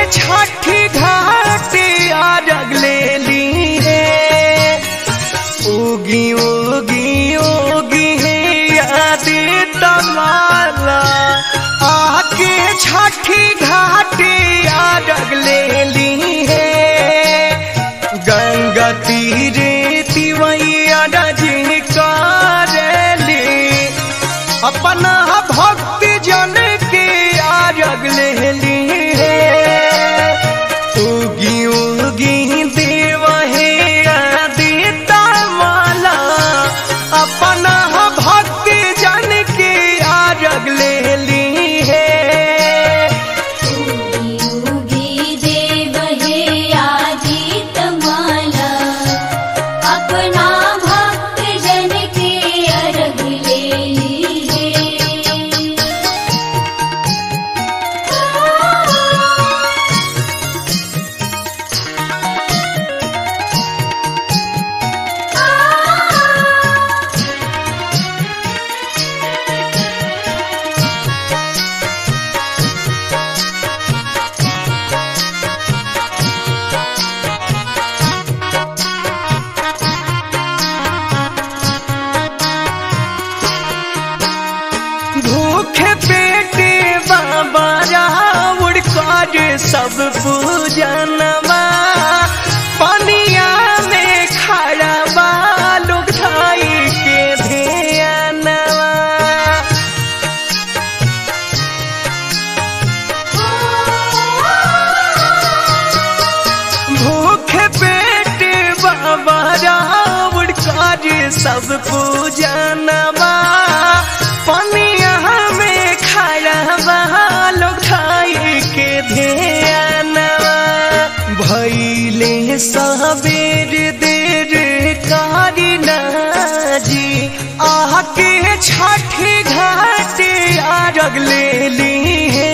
छठी घाटे आरग ले ली है उगी उगी उगी है यादी तमाला आके छठी घाटे आरग ले ली है गंगा तीरे तिवैया रजी करेली अपना भक्ति जन के आरग ले ली है उगी उगी देव हे आदिता माला अपना भक्ति जन के आरग ले ली है उगी उगी देव हे आदित माला अपना भक्त जन के अर्घ ले लीजे भूखे पेटे बाबा रावण कर सब पूजनवा पनिया में खड़ा बा लोग धाई के ध्यानवा भूखे पेटे बाबा रावण कर सब पूजनवा पनिया में खड़ा बा लोग धाई के ध्यानवा भैले सबेर देर कारी जी आके छठी घाटे आरग ले ली है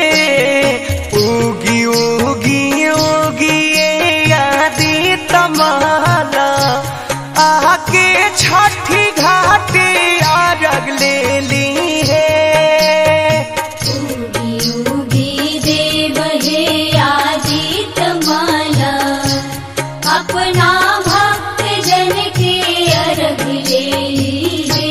उगी उगी उगी ये आदि तमाला आके छठी घाटे आरग ले ली है उगी उगी देव हे आदित माला अपना भक्त जन के अर्घ ले लीजे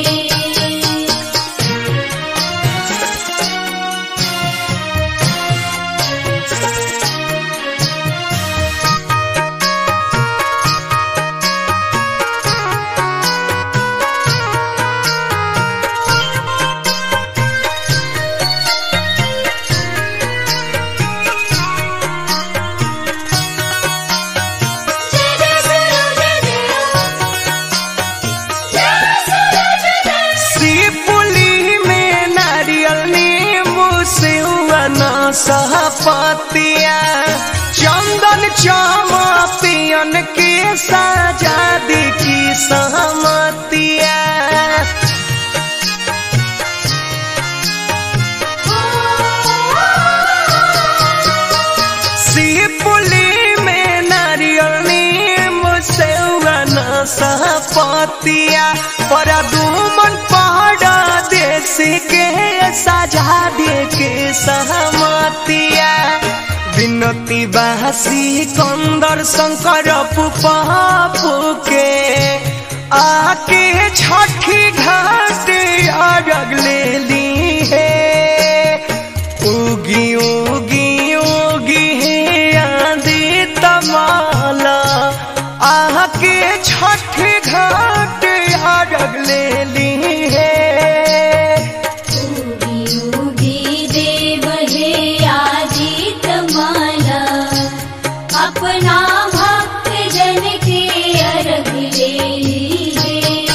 शिवपुली में नारियल नींबू सिवना सहपतिया चंदन चामा पियन के सजादी की सहमतिया शिवपुली में नारियल नींबू सिवना सहपतिया पर दुमन पहाड़ा देश के सजा दे के सहमतिया विनती बासी कंदर शंकर पुपापू के आके छठी घाट अरग ले ली है उगी उगी उगी है आंधी तमाला आके छठी घाट अरग ले ली है उगी उगी देव हे आदित माला अपना भक्त जन के अर्घ ले लीजे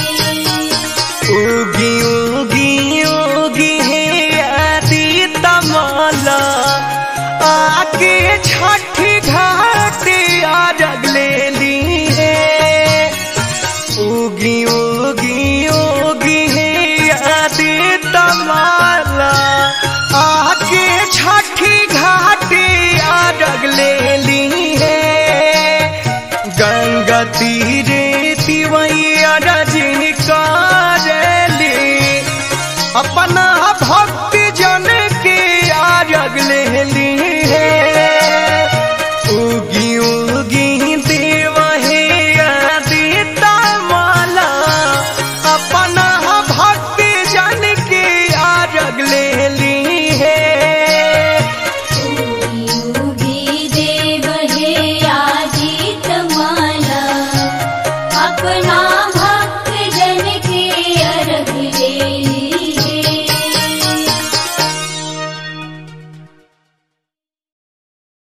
उगी उगी उगी है आदि तमाला आके छठी घाट अरग ले ली है उगी उगी उगी है आदि तमाला आके छठी घाट अरग ले ली है गंगा तीरे तिवैया रजनी करेली अपना